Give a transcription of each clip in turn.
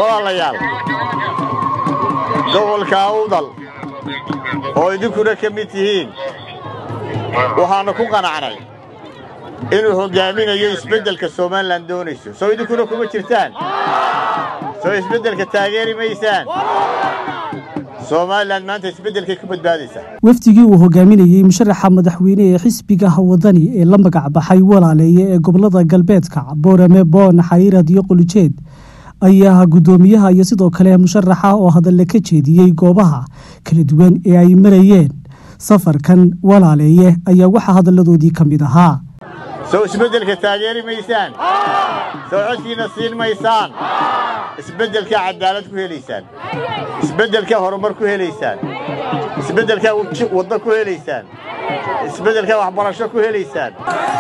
walaalayaal gobolka awdal oo idinkuna ka mid tihiin waxaannu ku qanacnay inuu hoggaaminayo isbeddelka somalilan doonayso soo idinkuna kuma jirtaan soo isbeddelka taageeri maysaan somalilan maanta isbeddelkay ku badbaadaysaa wafdigii uu hogaaminayey musharaxa madaxweyne ee xisbiga wadani ee la magac baxay walaaleeye ee gobolada galbeedka boorame boon xayrad iyo qolijeed ayaa guddoomiyaha iyo sidoo kale musharaxa oo hadalle ka jeediyey goobaha kala duwan ee ay marayeen safarkan walaaleeye ayaa waxaa hadalladoodii ka mid ahaa soo isbeddelka taageeri maysaan soo codkiina siin maysaan isbeddelkaa cadaalad ku helaysaan isbeddelkaa horumar ku helaysaan isbeddelkaa waddo ku helaysaan isbeddelkaa waxbarasho ku helaysaan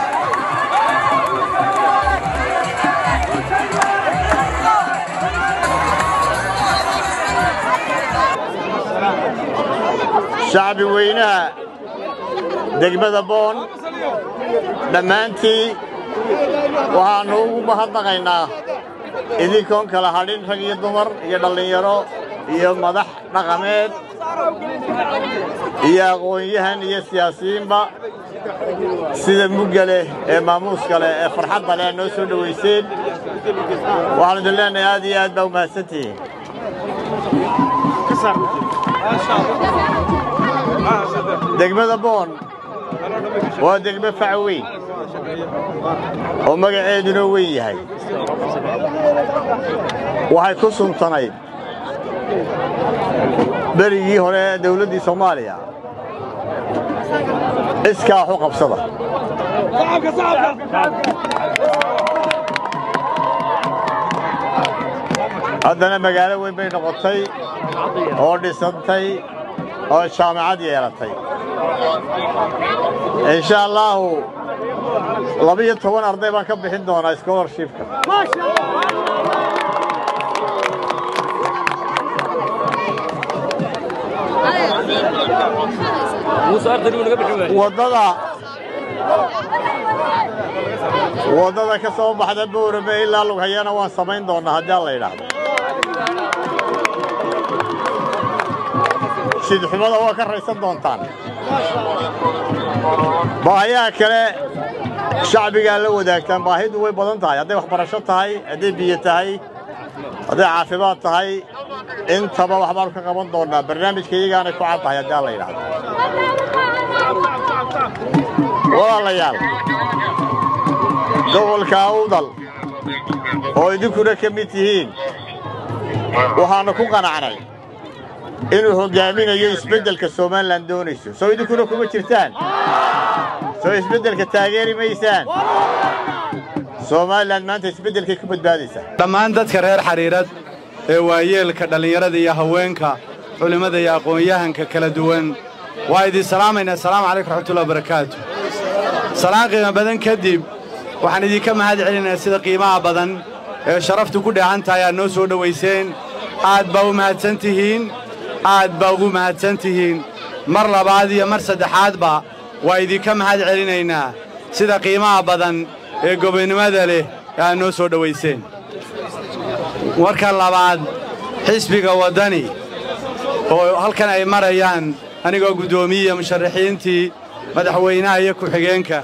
shacbi weynaha degmada boon dhammaantii waxaannu ugu mahadnaqaynaa idinkoon kala hadhin rag iyo dumar iyo dhallinyaro iyo madax dhaqameed iyo aqoon-yahan iyo siyaasiyiinba sida mugga leh ee maamuuska leh ee farxadda leh noo soo dhowayseen waxaanu idin leenahay aad iyo aad baa u mahadsantihiin degmada boon waa degmo faca weyn oo magaceeduna weyn yahay waxay ku suntanayd berigii hore ee dawladdii soomaaliya iskaa waxu qabsada haddana magaalo weyn bay noqotay oo dhisantay oo jaamacad yeelatay insha allaahu labiyo toban arday baan ka bixin doonaa scholarshipka waddada waddada ka soo baxda boorame ilaa lughayana waan samayn doonnaa haddii alla yidhaahdo sidxumada waa ka raysan doontaan baahiyaha kale shacbigaa la wadaagtaan baahidu way badan tahay hadday waxbarasho tahay hadday biyo tahay hadday caafimaad tahay intaba waxbaanu ka qaban doonnaa barnaamijka iyagaanay ku cad tahay haddii alla yidhaahdo walaalayaal gobolka awdal oo idinkuna ka mid tihiin waxaannu ku qanacnay inuu hoggaaminayo isbeddelka somalilan doonayso soo idinkuna kuma jirtaan soo isbeddelka taageeri maysaan somalilan maanta isbeddelkay ku badbaadaysaa dhammaan dadka reer xariirad ee waayeelka dhallinyarada iyo haweenka culimmada iyo aqoon-yahanka kala duwan waa idin salaamaynaa asalaamu calaykum raxmatullahi wabarakaatu salaan qiimo badan kadib waxaan idinka mahad celinayaa sida qiimaha badan ee sharaftu ku dheehan tahay aad noo soo dhowayseen aad baa u mahadsan tihiin aad baa ugu mahadsan tihiin mar labaad iyo mar saddexaadba waa idinka mahad celinaynaa sida qiimaha badan ee gobonnimada leh ee aad noo soo dhowayseen warka labaad xisbiga waddani oo halkan ay marayaan anigoo guddoomiyiya musharaxiintii madaxweynaha iyo ku-xigeenka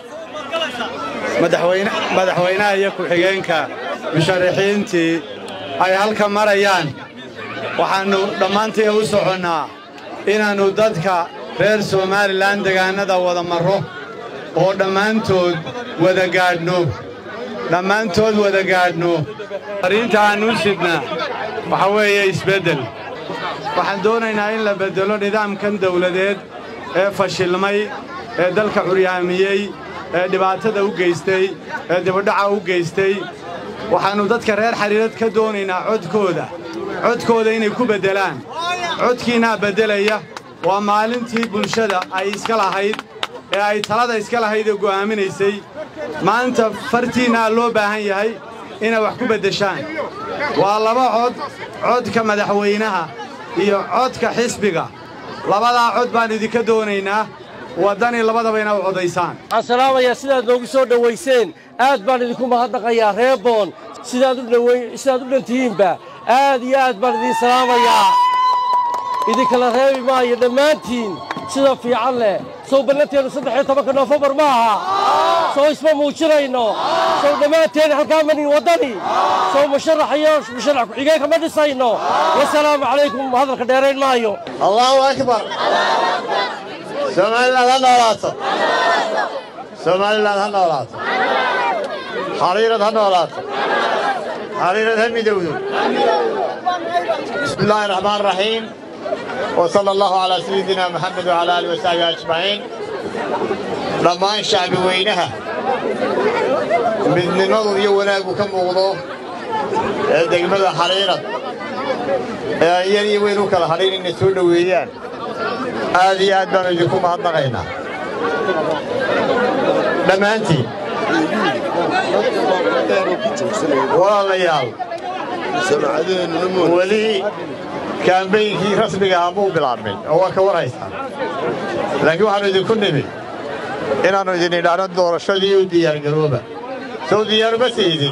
madaxweynaha iyo ku-xigeenka musharaxiintii ay halkan marayaan waxaannu dhammaantii u soconnaa inaannu dadka reer somalilan degaannada wada marro oo dhammaantood wada gaadhno dhammaantood wada gaadhno fariinta aannu u sidnaa waxaa weeye isbeddel waxaan doonaynaa in la beddelo nidaamkan dawladeed ee fashilmay ee dalka curyaamiyey ee dhibaatada u geystay ee dibadhaca u geystay waxaannu dadka reer xariirad ka doonaynaa codkooda codkooda inay ku beddelaan codkiinnaa beddelaya waa maalintii bulshada ay iska lahayd ee ay talada iska lahayd ee go'aaminaysay maanta fartiinnaa loo baahan yahay inay wax ku beddeshaan waa laba cod codka madaxweynaha iyo codka xisbiga labadaa cod baan idinka doonaynaa waddani labadaba ina u codaysaan waxaan salaamayaa sidaad noogu soo dhowayseen aad baan idinku mahadnaqayaa reer boon sidaad u dhan tihiinba aad iyo aad baan idiin salaamayaa idinkala reebi maayo dhammaantiin sida fiican leh sow ballanteenu saddex iyo tobanka noofembar ma aha sow isma muujinayno sow dhammaanteen halkaa manin waddani sow musharax iyo musharax ku-xigeenka ma dhisayno wasalaamu calaykum hadalka dheerayn maayo allahu akbar somaliland ha noolaato somaliland ha noolaato xariirad ha noolaato xariirad ha midowdo bismi illaahi raxmaan raxiim وصلى الله على سيدنا محمد وعلى آله وصحبه أجمعين dhammaan shacbi weynaha midnimadu iyo wanaaggu ka muuqdo ee degmada xariirad ee aan yar iyo weyn u kala hadhayn inay soo dhoweeyaan aad iyo aad baanu idinku mahadnaqaynaa dhammaantiin walaalayaal weli kaambeynkii rasmiga ahaa muu bilaabmin oo waa ka warhaysaan laakiin waxaannu idinku nimi inaannu idin idhaahno doorashadii u diyaargarooba sow diyaaruma siidin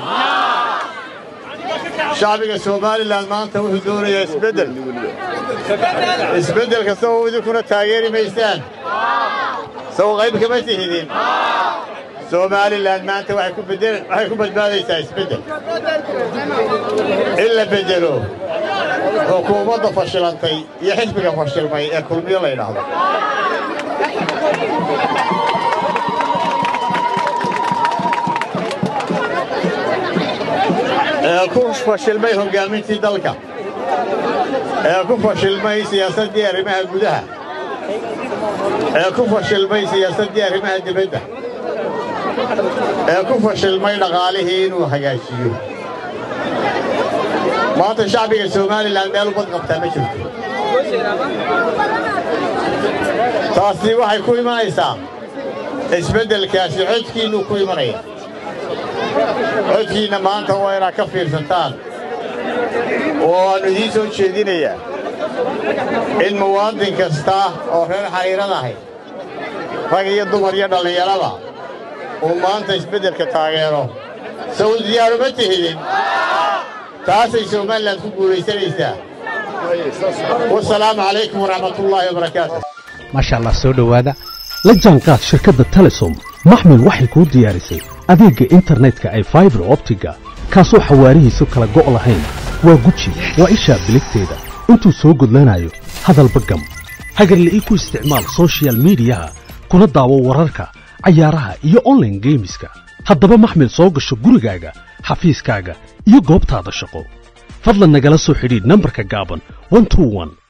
shacbiga somalilan maanta wuxuu doonayaa isbeddel isbeddelka sow idinkuna taageeri maysaan sow qayb kama tihidin somalilan maanta waxay ku badbaadaysaa isbeddel in la beddelo xukuumadda fashilantay iyo xisbiga fashilmay ee kulmiyo la yidhaahdo ee ku fashilmay hoggaamintii dalka ee ku fashilmay siyaasaddii arrimaha gudaha ee ku fashilmay siyaasaddii arrimaha dibadda ee ku fashilmay dhaqaalihii inuu hagaajiyo maanta shacbiga somalilan meel ubad qabtaa ma jirto taasi waxay ku imanaysaa isbeddelkaasi codkiinnuu ku imanaya codkiinna maanta waa inaad ka fiirsataan oo aannu idiin soo jeedinayaa in muwaadin kasta oo reer xariirad ahay rag iyo dumar iyo dhallinyarada uu maanta isbeddelka taageero sow diyaaruma tihidin taasay somalilan ku guulaysanaysaa wasalaamu calaykum waraxmatullaahi wabarakaatu maasha allah soo dhowaada la jaanqaad shirkadda telesom maxmil waxay kuu diyaarisay adeegga internetka ay faibar optiga kaasoo xawaarihiisu kala go' lahayn waa guji waa ishaa biligteeda intuu soo gudlanayo hadalba gam hagarle ii ku isticmaal sochial midiyaha kuna daawo wararka cayaaraha iyo onlaine geemiska haddaba maxmil soo gasho gurigaaga xafiiskaaga iyo goobtaada shaqo fadlan nagala soo xidhiidh nambarka gaaban